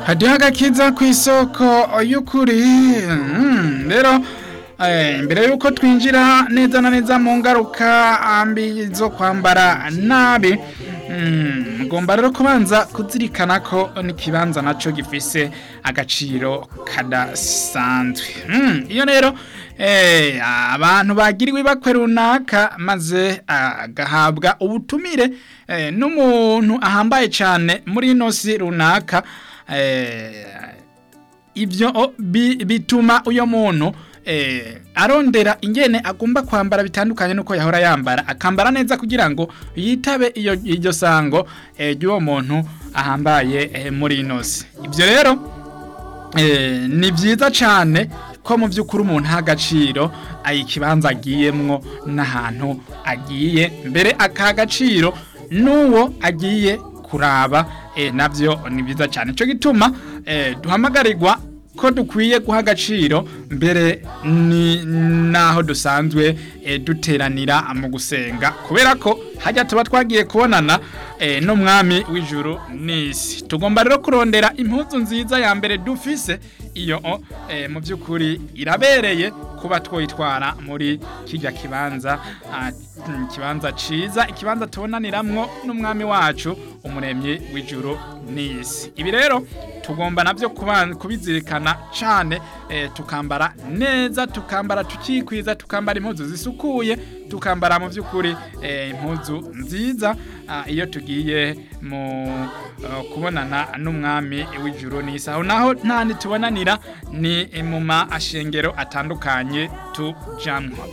hariho agakiza ku isoko y'ukuri Mm, rero eh, mbere y'uko twinjira neza na neza mu ngaruka mbi zo kwambara nabi mm, mugomba rero kubanza kuzirikana ko n'ikibanza naco gifise agaciro kadasanzwe Mm, iyo rero eh, abantu bagiriwe ibakwe runaka maze agahabwa ubutumire eh, n'umuntu ahambaye cane muri ino si runaka eh, ibyo o, bi- bituma uyo muntu eh, arondera ingene agomba kwambara bitandukanye nuko yahora yambara akambara neza kugira ngo yitabe iyo iryo sango eh, ry'uwo muntu ahambaye eh, muri ino si ibyo rero eh, ni byiza cyane ko mu by'ukuri umuntu aha agaciro ikibanza agiyemwo n'ahantu agiye mbere akaha agaciro n'uwo agiye kuraba eh, nabyo ni byiza cyane cyo gituma eh, duhamagarirwa ko dukwiye guha agaciro mbere ni naho dusanzwe eh, duteranira mu gusenga kubera ko hajya tuba twagiye kubonana eh, n'umwami w'ijuru n'isi tugomba rero kurondera impuzu nziza ya mbere dufise iyo eh, mu by'ukuri irabereye kuba twitwara muri kijya kibanza ah, mm, kibanza ciza ikibanza tubonaniramwo n'umwami wacu umuremyi w'ijuru n'isi ibi rero tugomba navyo kuban- kubizirikana cane eh, tukambara neza tukambara tukikwiza tukambara impuzu zisukuye tukambara mu by'ukuri eh, impuzu nziza ah, iyo tugiye mu uh, kubonana n'umwami w'ijuru n'isi aho naho nta tubonanira ni mu mashengero atandukanye tujamwo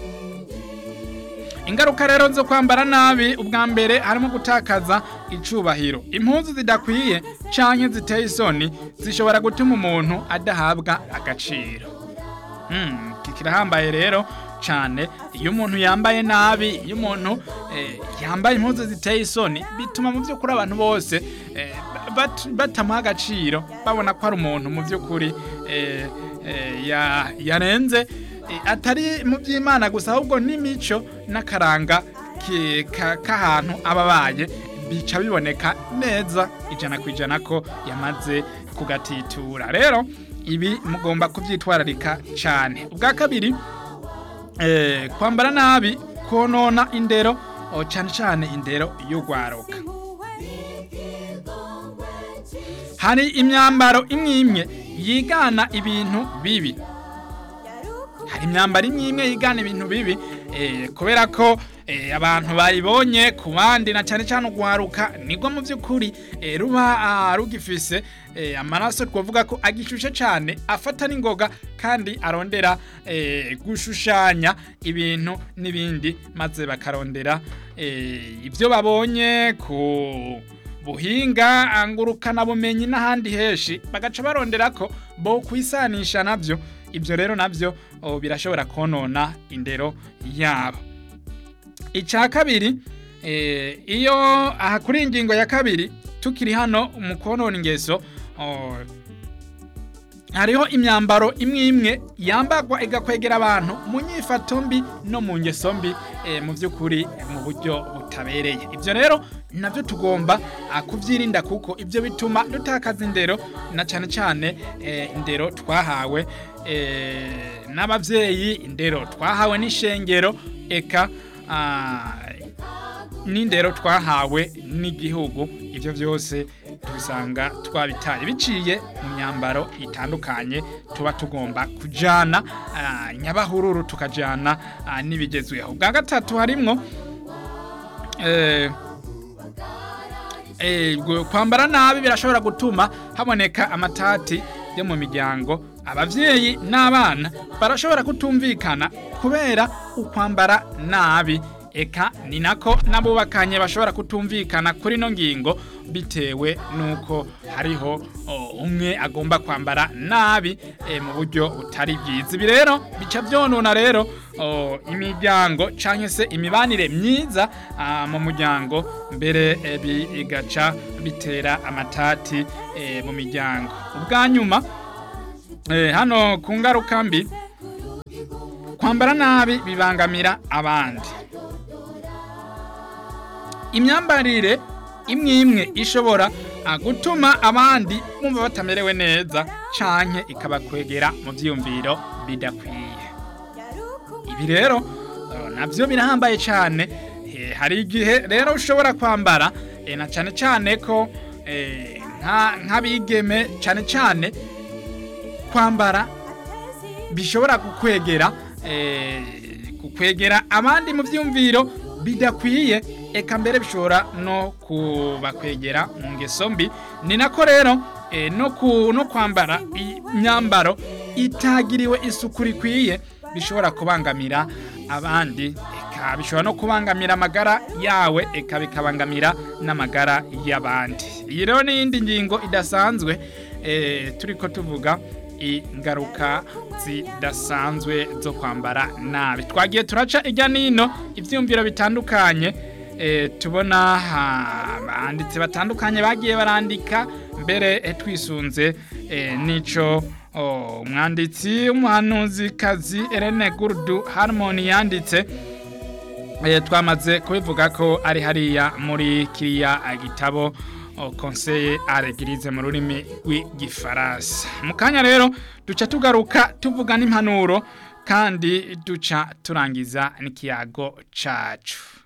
ingaruka rero zo kwambara nabi ubwa mbere harimo gutakaza icubahiro impuzu zidakwiye canke ziteye isoni zishobora gutuma umuntu adahabwa agaciro Hmm, iki kirahambaye rero cane iyo umuntu yambaye nabi iyo umuntu eh, yambaye impuzu ziteye isoni bituma mu by'ukuri abantu bose eh, bat- batamuha agaciro babona ko ari umuntu mu by'ukuri eh, eh, ya- yarenze eh, atari mu by'imana gusa ahubwo n'imico n'akaranga ki- ka- k'ahantu aba abaye bica biboneka neza ijana ku ijana ko yamaze kugatitura rero ibi mugomba kubyitwararika cyane ubwa kabiri eh, kwambara nabi konona indero oh, cyane cyane indero y'urwaruka hari imyambaro imwe imwe yigana ibintu bibi hari imyambaro imwe imwe yigana ibintu bibi eh, kubera ko eh, abantu bayibonye ku bandi na cyane cyane urwaruka nibwo mu by'ukuri eh, ruba ah, rugifise eh, amaraso twavuga ko agishushe cyane afata n'ingoga kandi arondera eh, gushushanya ibintu n'ibindi maze bakarondera eh, ibyo babonye ku buhinga ngurukana bumenyi n'ahandi henshi bagaca barondera ko bo kwisanisha nabyo ibyo rero nabyo oh, birashobora konona indero yabo icya kabiri eh, iyo aha kuri iyi ngingo ya kabiri tukiri hano mu konona ingeso oh, hariho imyambaro imwe imwe yambagwa igakwegera abantu mu nyifato mbi no mu ngeso mbi eh, mu by'ukuri mu buryo butabereye ibyo rero nabyo tugomba ah, kubyirinda kuko ibyo bituma dutakaza indero na cyane cyane eh, indero twahawe eh, n'ababyeyi indero twahawe n'ishengero eka ah, n'indero twahawe n'igihugu ibyo byose tubisanga twabitaye biciye mu myambaro itandukanye tuba tugomba kujyana nyabahururu tukajyana ah, n'ibigezweho bwa gatatu harimwo eh, eh, gu- kwambara nabi birashobora gutuma haboneka amatati yo mu miryango abavyeyi n'abana barashobora kutumvikana kubera ukwambara nabi eka ni nako n'abubakanye bashobora kutumvikana kuri no ngingo bitewe nuko hariho o, umwe agomba kwambara nabi e, mu buryo butari bwiza ibi rero bica byonona rero o, imiryango canke se imibanire myiza ah, mu muryango mbere e, bigaca bitera amatati e, mu miryango ubwa nyuma e, hano ku ngaruka mbi kwambara nabi bibangamira abandi imyambarire imwe imwe ishobora ah, gutuma abandi bumva batamerewe neza canke ikabakwegera mu vyiyumviro bidakwiye ibi rero eh, navyo birahambaye cane Eh, hari igihe rero ushobora kwambara eh, na cane cane ko eh, nka- nk'abigeme cane cane kwambara bishobora kukwegera eh, kukwegera abandi mu vyumviro bidakwiye eka mbere bishobora no kubakwegera mu ngeso mbi ni nako rero eh, no, ku, no kwambara imyambaro itagiriwe isuku rikwiye bishobora kubangamira abandi eka bishobora no kubangamira amagara yawe eka bikabangamira n'amagara y'abandi iyi rero ni iyindi ngingo idasanzwe eh, turiko tuvuga ingaruka zidasanzwe zo kwambara nabi twagiye turaca ijya nino ibyiyumviro bitandukanye eh, tubona ha, abanditsi batandukanye bagiye barandika mbere eh, twisunze eh, n'ico oh, umwanditsi w'umuhanuzikazi Irene Gurdu Harmony yanditse eh, twamaze kubivuga ko ari hariya muri kiriya gitabo o conseil à l'église mu rurimi rw'igifaransa mu kanya rero duca tugaruka tuvuga n'impanuro kandi duca turangiza n'ikiyago cacu